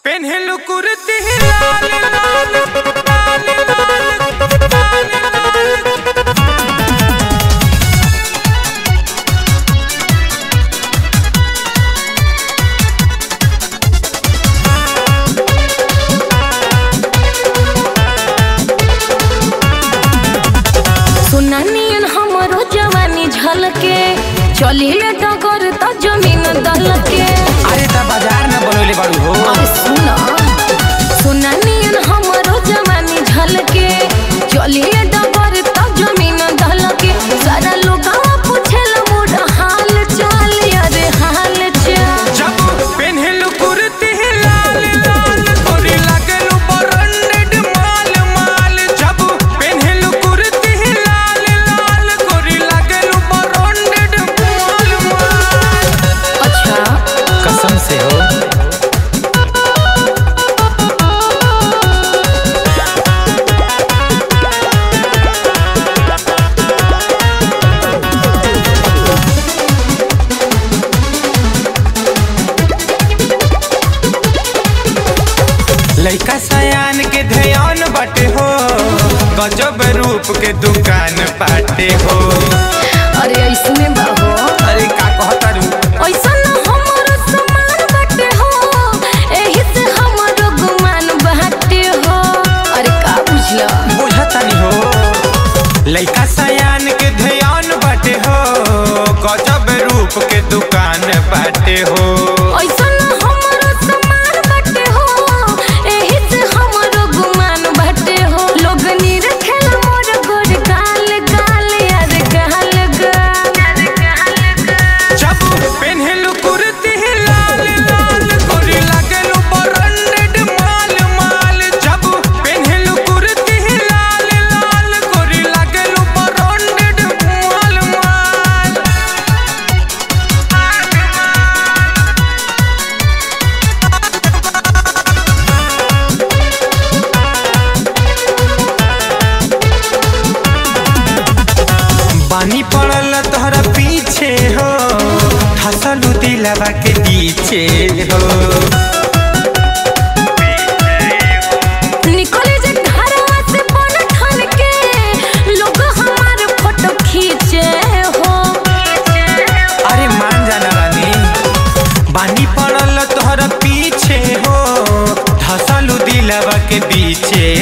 पेन्हलु कुर्ती लाल लाल लाल लाल लाल लाल सुनानियन हमरो जवानी झलके चलिले डगर त जमीन दलके अरे त बाजार न बनोले बाड़ू हो अरे सुना सुनानियन हमरो जवानी झलके चलिले डगर त जमीन दलके सारा लोगवा पूछेला मोर हाल चाल अरे हाल चाल जब पेन्हलु कुर्ती लाल लाल तोरी लागलु ब्रांडेड माल माल जब पेन्हलु कुर्ती लाल लाल तोरी लागलु ब्रांडेड माल माल अच्छा कसम से हो लइका सयान के ध्यान बाटे हो गजब रूप के दुकान पाटे हो अरे ऐसने बाबू अरे का कहतारू ऐसा न हमरो समान बाटे हो एही से हमरो गुमान बाटे हो अरे का बुझला बुझतानी हो लइका सयान के ध्यान बाटे हो गजब रूप के दुकान बाटे हो ऐसा न हमरो समान बाटे हो एही से हमरो गुमान बाटे हो लोग नीर खेला मोर गोर गाल गाल यार गाल गाल जब पेन्हलु कुर्ती लाल लाल गोरी लागलु ब्रांडेड माल माल जब पेन्हलु कुर्ती लाल लाल गोरी लागलु ब्रांडेड माल माल बानी पड़ल तोहरा पीछे हो धसलू दिलवा के पीछे हो निकले जे घरवा से बन ठन के लोग हमार फोटो खींचे हो अरे मान जाना रानी बानी पड़ल तोहरा पीछे हो धसलू दिलवा के पीछे